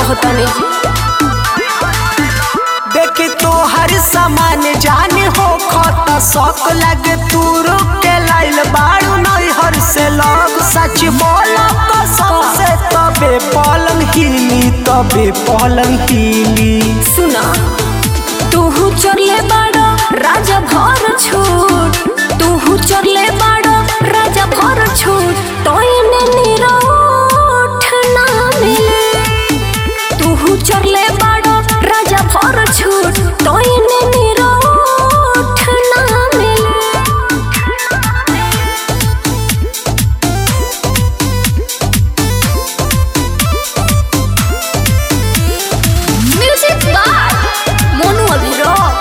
कहतनी देखी तो हर सामान जाने हो खत शौक लगे तू रुक के लाइल बाड़ू नहीं हर से लग सच बोल कसम से तबे पलंग हिली तबे पलंग हिली सुना तूहू चरले बाड़ो राजा भर छूट तूहू चरले बाड़ो राजा भर छूट तोयने निरोठ ना मिले तूहू चरले बाड़ो राजा भर छूट तोयने निरोठ ना मिले म्यूजिक बार मोनू अभिरोक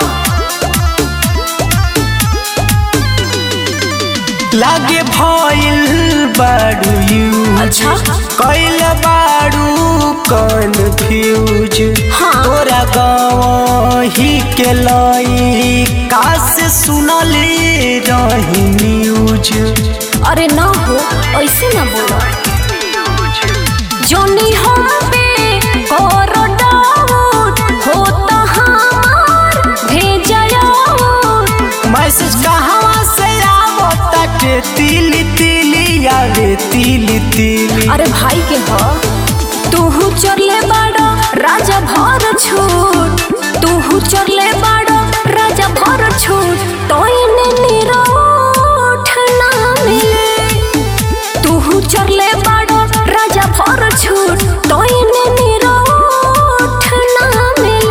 लागे भइल बाड़ू यू अच्छा कैल बाड़ू कन्फ्यूज हाँ। तोरा गाँव ही के लई काश सुनले रही न्यूज अरे ना हो ऐसे ना बोलो जोनी हम पे करो डाउट हो तो हमार भेजयो मैसेज कहवा से आवताटे तिली तिली आवे तिली तिली अरे भाई के हो तूहू चरले बाड़ो राजा भर छूट तूहू चरले बाड़ो राजा भर छूट तोयने निरोठ ना मिले तूहू चरले बाड़ो राजा भर छूट तोयने निरोठ ना मिले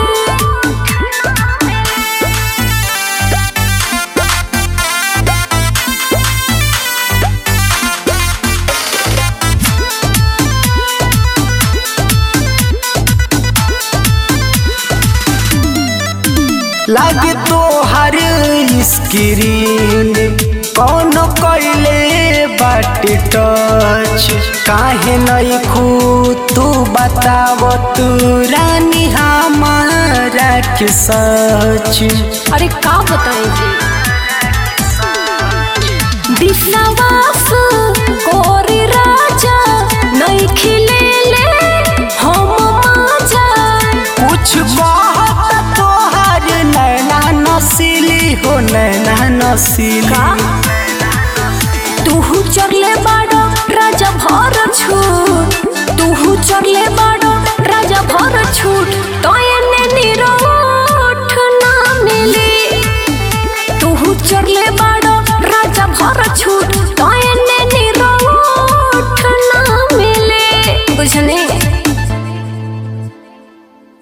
लागे तो हर स्क्रीन कौन कैले बाटे टच काहे नहीं खू तू बताव तू रानी हमारा के सच अरे का बताएंगे विश्वास कोरी राजा नहीं खिले ले हम माजा कुछ कहत तोहर नैना नसीली हो नैना नसीली का तूहू चरले बाड़ो राजा भर छूट तूहू चरले बाड़ो